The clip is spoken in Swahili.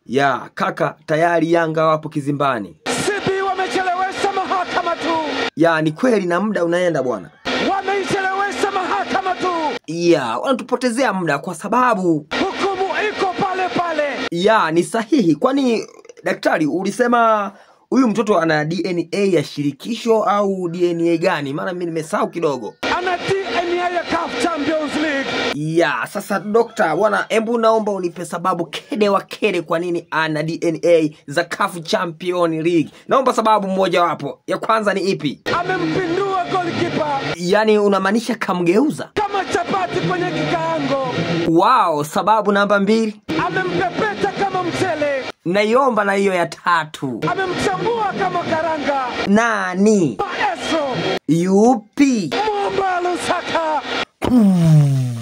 ya kaka tayari yanga wapo kizimbani Sipi wamechelewesha mahakama tu, ya ni kweli na muda unaenda bwana wameichelewesha mahakama tu, ya wanatupotezea muda kwa sababu hukumu iko pale pale. ya ni sahihi kwani daktari ulisema huyu mtoto ana dna ya shirikisho au dna gani maana mi nimesahau kidogo Ana DNA ya CAF Champions League. ya sasa dokta bwana embu naomba unipe sababu kede wa kede kwa nini ana dna za CAF champion league naomba sababu mmojawapo ya kwanza ni ipi Amempindua golikipa yaani unamaanisha kamgeuza kama chapati kwenye kikaango, wao sababu namba mbili amempepeta kama mchele, naiomba na hiyo ya tatu amemchambua kama karanga. nani Maestro yupi Mumba Lusaka